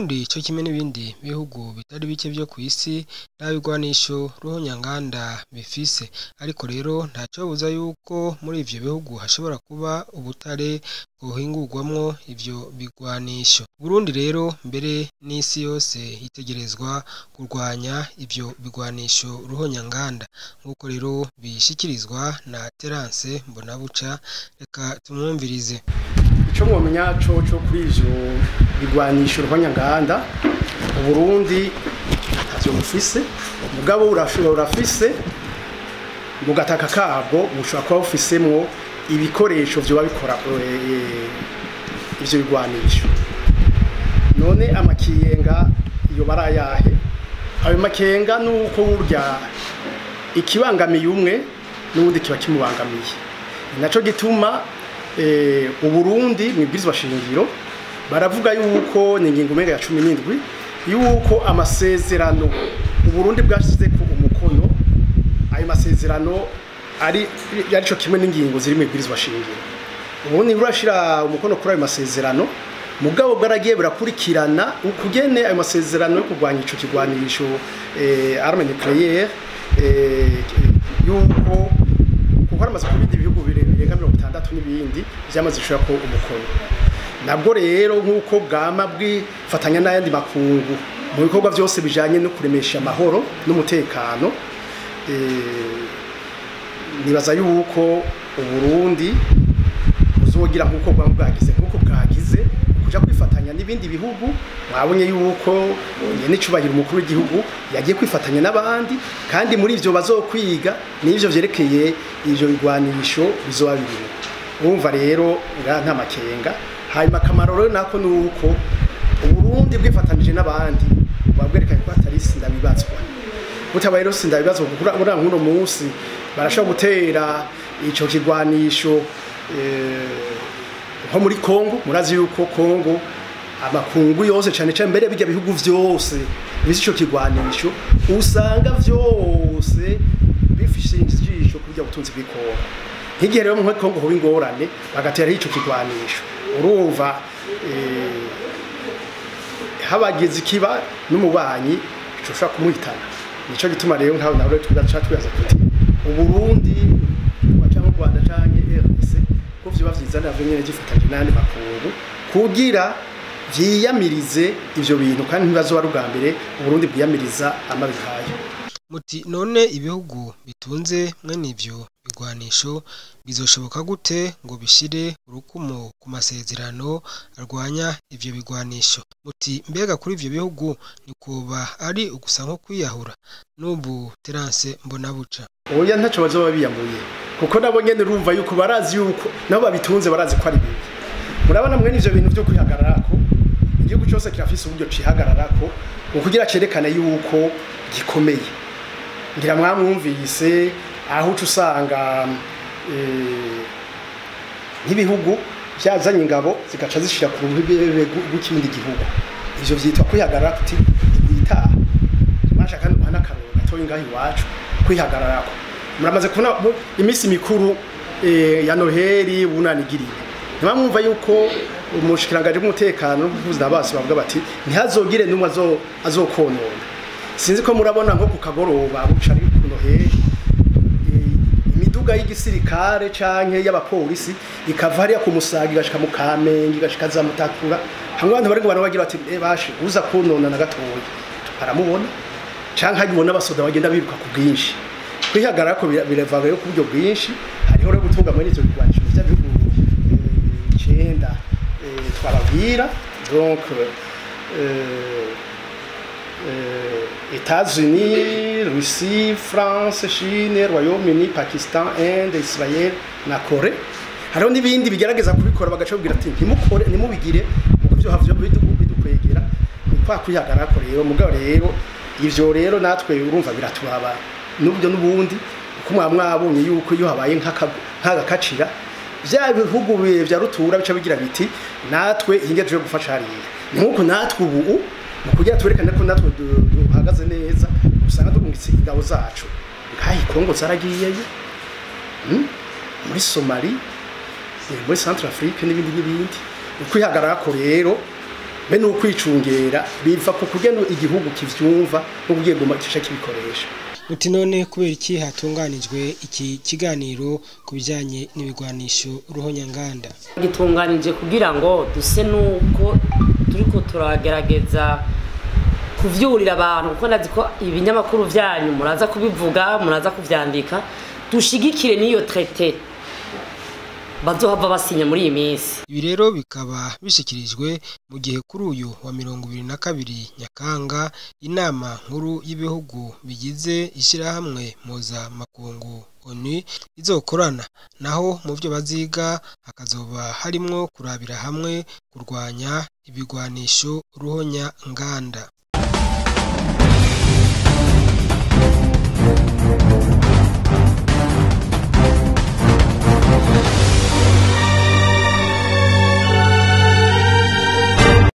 Uburundi co kimwe n'ibindi bihugu bitari bike vyo kw'isi nta bigwanisho ruhonyanganda bifise ariko rero ntacobuza yuko muri ivyo bihugu hashobora kuba ubutare bwohingurwamwo ivyo bigwanisho Uburundi rero mbere n'isi yose itegerezwa kurwanya ivyo bigwanisho ruhonyanganda nk'uko rero bishikirizwa na Terence Mbonabuca reka tumwumvirize ico mwomenya coco kuri ivyo bigwanisho ruhonyanganda uburundi ntavyo bufise mugabo urashobora urafise mu gataka kabwo bushobora kuba bufisemwo ibikoresho vyoba bikora eh, ivyo bigwanisho none amakenga iyo barayahe ayo makenga nuko burya ikibangamiye umwe n'ubundi kiba kimubangamiye ni naco gituma eh, uburundi mwibwirizwa shingiro baravuga yuko ni ingingo umenga ya cumi n'indwi yuko amasezerano uburundi bwashizeko umukono ayo masezerano ari arico kimwe n'ingingo ziri mwibwirizwa shingiro ubundi burashira umukono kuri ayo masezerano mugabo bwaragiye burakurikirana ukugene ayo masezerano yo kurwanya ico kigwanisho eh, arme nucléaire eh, yuko kuko haramaze kuba ibindi bihugu birenga mirongo itandatu n'ibindi vyamaze gushirako umukono nabwo rero nk'uko bwama bwifatanya n'ayandi makungu mu bikorwa vyose bijanye no kuremesha amahoro n'umutekano eh, nibaza yuko uburundi buzogira nk'uko bwaba bwagize nk'uko bwagize kuja kwifatanya n'ibindi bihugu mwabonye yuko n'icubahiro umukuru w'igihugu yagiye kwifatanya n'abandi kandi muri ivyo bazokwiga n'ivyo vyerekeye ivyo bigwanisho bizoba birimo urumva rero nga nta makenga hanyuma akamaro rero nako ni uko uburundi bwifatanije n'abandi buba bwerekanye ko hatari sindabibazwa butabaye rero sindabibazwa kuko uriya nk'uno munsi barashobora gutera ico kigwanisho nko muri Kongo murazi yuko Kongo amakungu yose cyane cyane mbere bijya bihugu vyose bisi ico kigwanisho usanga vyose bifishe injisho kurya butunzi bw'Kongo nk'igihe rero mu Kongo ho ingorane bagatera ico kigwanisho urumva eh, habagize ikiba n'umubanyi ico ushaka kumuhitana nico gituma rero nkaho nawe tugaca twibaza tuti uburundi waca mu Rwanda canke RDC ko vyoba vyiza navyo nyene gifatanye n'andi makungu kugira vyiyamirize ivyo bintu kandi ntibazoba ari ubwa mbere uburundi bwiyamiriza amabi nkayo muti none ibihugu bitunze mwene ivyo bigwanisho bizoshoboka gute ngo bishire urukumo ku masezerano arwanya ivyo bigwanisho muti mbega kuri ivyo bihugu nikuba ari ugusa nko kwiyahura n'ubu Terence Mbonabuca oya ntaco bazoba biyamuye kuko nabo nyene urumva yuko barazi yuko nabo babitunze barazi ko ari bibi murabona mwene ivyo bintu vyo kwihagararako igihugu cyose kirafise uburyo cihagararako ngo kugira cerekane yuko gikomeye ngira mwamwumvise aho uca usanga nk'ibihugu byazanye ingabo zigaca zishira ku ruhebe rw'ikindi gihugu ivyo vyitwa kwihagarara kuti igwitaha masha kandi uhana akaroro gatoyi ngaho iwacu kwihagararako muramaze kubona iminsi mikuru ya noheli bunanigiriye ntibamwumva yuko umushikirangaje w'umutekano n'ubuvuzi bose bavuga bati ntihazogire n'umwe azokonona sinzi ko murabona nko ku kagoroba buca ari ku noheli imiduga y'igisirikare canke y'abapolisi ikava hariya ku musaga igashika mu kamenge igashika za mutakura hamwe abantu bariko barabagira bati e bashe uza konona na gatoya aramubona canke hagibona abasoda bagenda biruka ku bwinshi kwihagarara ko birava rero ku buryo bwinshi hariho rero gutunga muri ivyo bigwanisho vy'ibihugu icenda twababwira donc États-Unis, Russie, France, Chine, Royaume-Uni, Pakistan, Inde, Israel na Kore hariho n'ibindi bigerageza kubikora bagaca babwira ati ntimukore ntimubigire kuko ivyo havyo bidukwegera ni kwa kwihagarara ko rero mugabo rero ivyo rero natwe urumva biraturaba n'uburyo n'ubundi kuko mwaba mwabonye yuko iyo habaye nk'agakacira vya bihugu vya rutura bica bigira biti natwe ingejeje gufasha hariya ni nk'uko natwe ubu mu kugira twerekane ko natwe duhagaze neza usanga dugungitse ingabo zacu ngaho ikongo zaragiyeyo muri somali muri centre afrique n'ibindi n'ibindi ukwihagarara ko rero be n'ukwicungera biva ku kugena igihugu kivyumva no kugiye guma cisha kibikoresha muti none kubera iki hatunganijwe iki kiganiro ku bijyanye n'ibigwanisho ruhonyanganda gitunganije kugira ngo duse nuko turiko turagerageza kuvyurira abantu kuko ndazi ko ibinyamakuru vyanyu muraza kubivuga muraza kuvyandika dushigikire n'iyo traité bazohava basinya muri iyi minsi ibi rero bikaba bishyikirijwe mu gihe kuri uyu wa mirongo ibiri na kabiri nyakanga inama nkuru y'ibihugu bigize ishyirahamwe mpuzamakungu onu izokorana naho mu byo baziga hakazoba harimwo kurabira hamwe kurwanya ibigwanisho ruhonya nganda